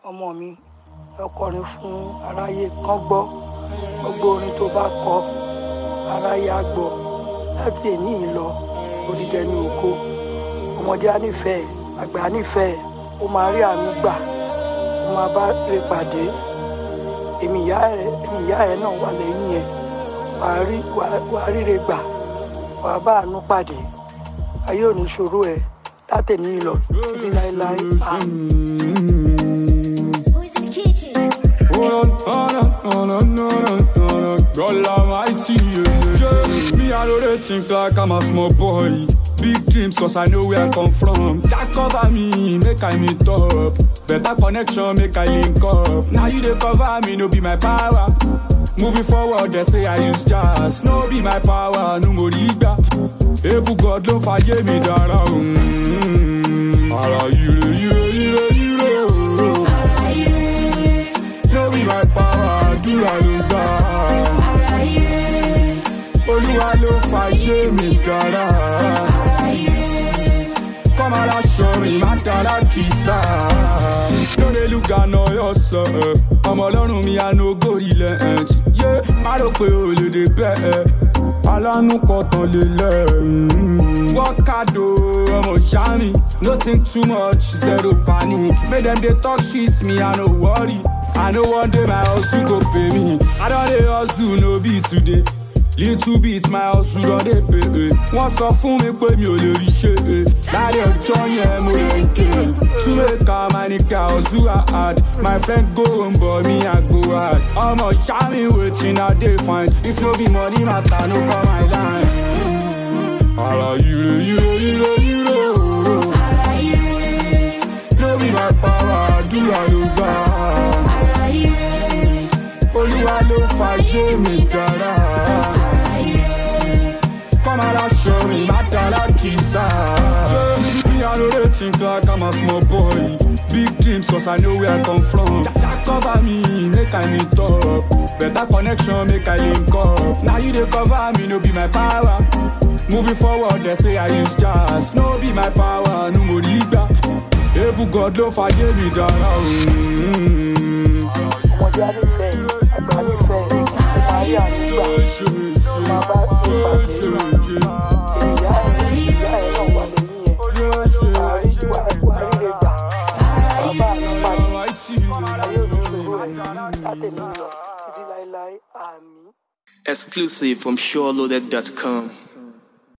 ọmọ mi lọkọrin fún aráyé kán gbọ́ gbogbo orin tó bá kọ aráyé á gbọ́ láti èní yìí lọ ó ti dẹni ògo ọmọdé á nífẹ̀ẹ́ àgbà á nífẹ̀ẹ́ ó máa rí àánú gbà ó máa bá rè pàdé èmi ìyá ẹ èmi ìyá ẹ náà wà lẹ́yìn ẹ wàá rí wàá ríre gbà wàá bá àánú pàdé ayé ò ní ṣòro ẹ látẹ̀ní lọ títí láéláé àmín. Who's in the kitchen? Hold on, hold on, hold on, hold on, hold on. God Almighty, yeah, yeah. Me, I know they think like I'm a small boy. Big dreams, cause I know where I come from. Jack cover me, make I meet up. Better connection, make I link up. Now you they cover me, no be my power. Moving forward, they say I use jazz. No be my power, no more liga. Ebu God ló fàyè mi dára. mm. Ara ire, ire, ire, ire. oh. No be my power, àdúrà ló gbà. Olúwa ló fàyè mi dára. Kọ́mọ aláṣọ rìn má dára kìsà. Lórí lùgà náà yọ sọ ẹ̀. Ọmọ ọlọ́run mi àná ogórí ilẹ̀ ẹ̀. Yé má rò pé o lè dé bẹ́ẹ̀. Alánú kọ̀tàn lè lẹ̀. Wọ́kàdó ọmọ ṣáàmì. No think too much, zero panic. Make dem dey talk shit, me I no worry. I know one day my hustle go pay me. I don dey hustle, no be today. little bit my hustle don dey pay. eh. wọ́n sọ fún mi pé mi ò lè rí ṣe. eh. láàrin ọjọ́ yẹn mo lè ké. túmẹ̀ká manika hustle hard. my friend go home but me I go hard. ọmọ ṣáàmì wetin I dey find. if no be money matter no come my line. ara ire ire ire ire ooo. no be my power àdúrà ló gbà. olúwa ló fàyè mi dára. Come on, I'll show me my dollar kisa. Me, I know they think like I'm a small boy. Big dreams, cause I know where I come from. Jack cover me, make I meet up. Better connection, make I link up. Now you they cover me, no be my power. Moving forward, they say I use jazz. No be my power, no more liga. Ebu God ló fàyè mi dára. mm. ọmọdé á nífẹ̀ẹ́ àgbà á nífẹ̀ẹ́ ó máa rí àánú gbà ó máa bá rè pàdé èmi ìyá ẹ ìyá ẹ náà wà lẹ́yìn ẹ wàá rí wàá wàá ríre gbà wàá bá àánú pàdé ayé ò ní ṣòro ẹ látẹ̀ní lọ títí láéláé àmín. Exclusive from SureLoaded.com.